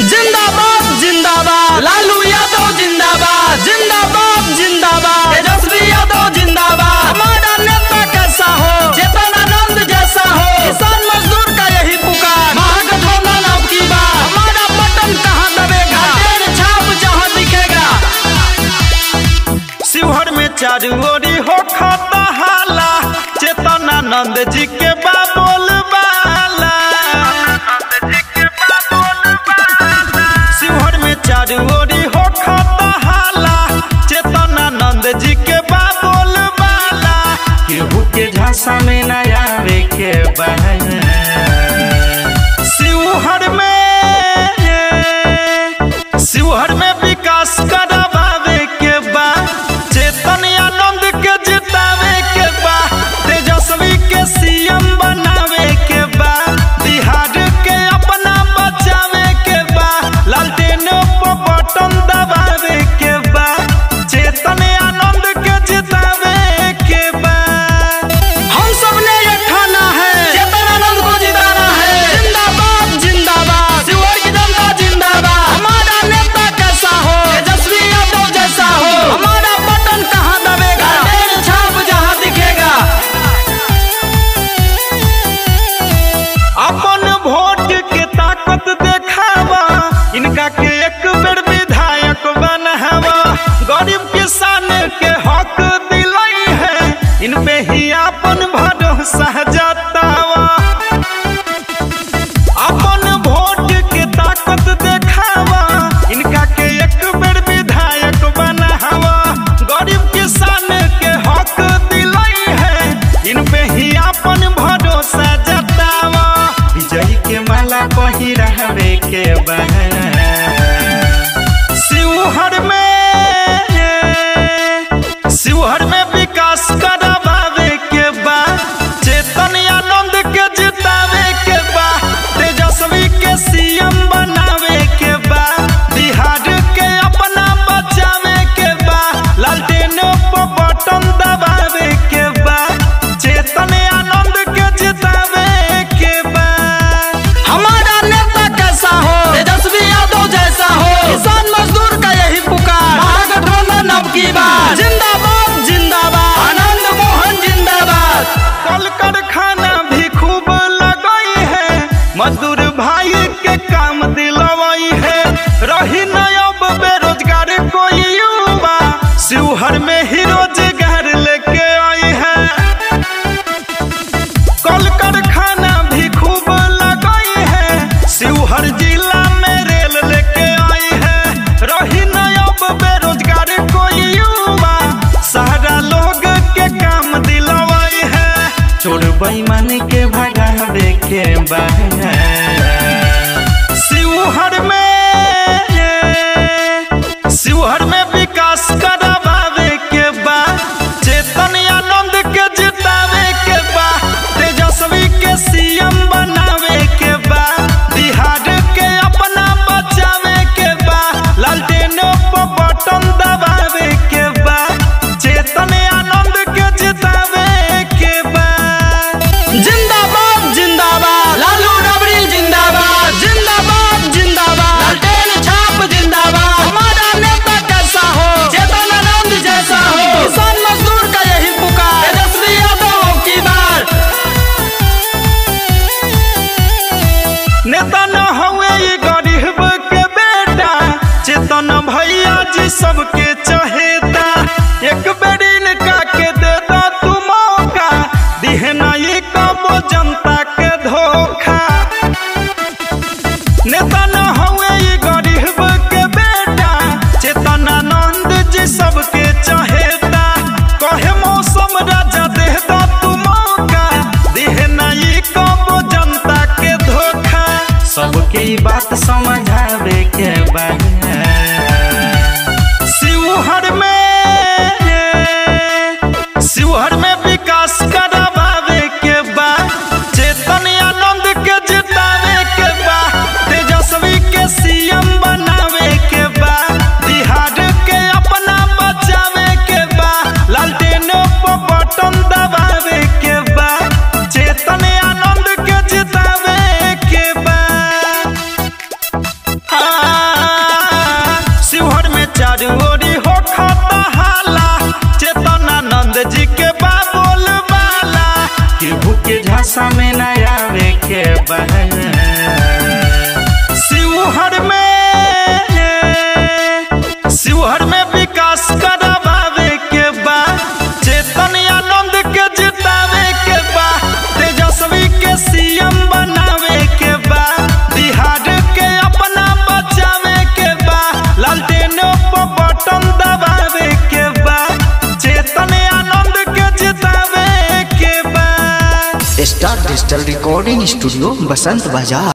जिंदाबाद जिंदाबाद लालू यादव जिंदाबाद जिंदाबाद जिंदाबाद तेजस्वी यादव जिंदाबाद हमारा नेता कैसा हो चेतन आनंद जैसा हो किसान मजदूर का यही पुकार महागठबंधन अब की बार हमारा बटन कहाँ दबेगा तेरे छाप जहाँ दिखेगा शिवहर में चारू ओरी हो खाता हाला चेतनानंद जी के बाबोल बाला शिवहर में चारू ओरी हो खाता हाला चेतनानंद जी के बाबोल बाला केहू के झांसा में न आवे के बहन शिवहर में शिवहर में विकास करावे के बा चेतन आनंद के जितावे के बा तेजस्वी के सीएम बनावे के बा बिहार के अपना बचावे के बा लालटेन पर बटन दबावे के बा चेतन आनंद के जितावे के बा हम सब ने ये ठाना है चेतन आनंद को जिताना है जिंदाबाद जिंदाबाद शिवहर की जनता जिंदाबाद हमारा नेता कैसा हो तेजस्वी यादव जैसा हो हमारा बटन कहाँ दबेगा तेरे छाप जहाँ दिखेगा अपन वोट के ताकत देखावा इनका के एक बेर विधायक बनावा गरीब किसान के हक दिलाई है इन पे ही अपन भरोसा जतावा अपन वोट के ताकत देखावा इनका के एक बेर विधायक बनावा गरीब किसान के हक दिलाई है इन पे ही अपन भरोसा जतावा विजयी के माला पहिरावे के बहन शिवहर में शिवहर में विकास करावे के बा चेतन आनंद के जितावे के बा तेजस्वी के सीएम बनावे के बा बिहार के अपना बचावे के बा लालटेन पर बटन दबावे के बा चेतन आनंद के जितावे के बा हमारा नेता कैसा हो तेजस्वी यादव जैसा हो किसान मजदूर का यही पुकार महागठबंधन अब की बार जिंदाबाद जिंदाबाद आनंद मोहन जिंदाबाद कल कारखाना भी खूब लगई है मजदूर भाई के काम दिलवाई है रही न अब बेरोजगार कोई युवा शिवहर में ही रोजगार लेके आई है कल कारखाना भी खूब लगई है शिवहर जिला में रेल लेके आई है रही न अब बेरोजगार कोई युवा सारा लोग के काम दिलवाई है छोड़ बेईमान के भगावे के बहन शिवहर में शिवहर में विकास करावे के बा चेतन आनंद के जितावे के बा तेजस्वी के सीएम बनावे के बा बिहार के अपना बचावे के बा लालटेन पर बटन दबावे के बा चेतन आनंद के जितावे के बा जिंदाबाद जिंदाबाद लालू रबड़ी जिंदाबाद जिंदाबाद जिंदाबाद लालटेन छाप जिंदाबाद हमारा नेता कैसा हो चेतन आनंद जैसा हो किसान मजदूर का यही पुकार तेजस्वी यादव की बार नेता न हुए ये गरीब के बेटा चेतन भैया जी सबके चहेता एक बेर इनका के देता तू मौका दिहे ना ये कबो जनता के धोखा नेता न हुए ये गरीब के बेटा चेतन आनंद जी सबके चहेता कहे मौसम राजा देता तू मौका दिहे ना ये कबो जनता के धोखा सबके ई बात समझावे के बा शिवहर में शिवहर में विकास करावे के बा चेतन आनंद के जितावे के बा तेजस्वी के सीएम बनावे के बा बिहार के अपना बचावे के बा लालटेन पर बटन दबावे के बा चेतन आनंद के जितावे के बा हाँ नशा में न आवे के बा शिवहर में शिवहर में विकास करावे के बा चेतन आनंद के जितावे के बा तेजस्वी के सीएम बनावे के बा बिहार के अपना बचावे के बा लालटेनों पर बटन दबावे के बा चेतन आनंद के जितावे के बा star digital recording studio Basant बाजार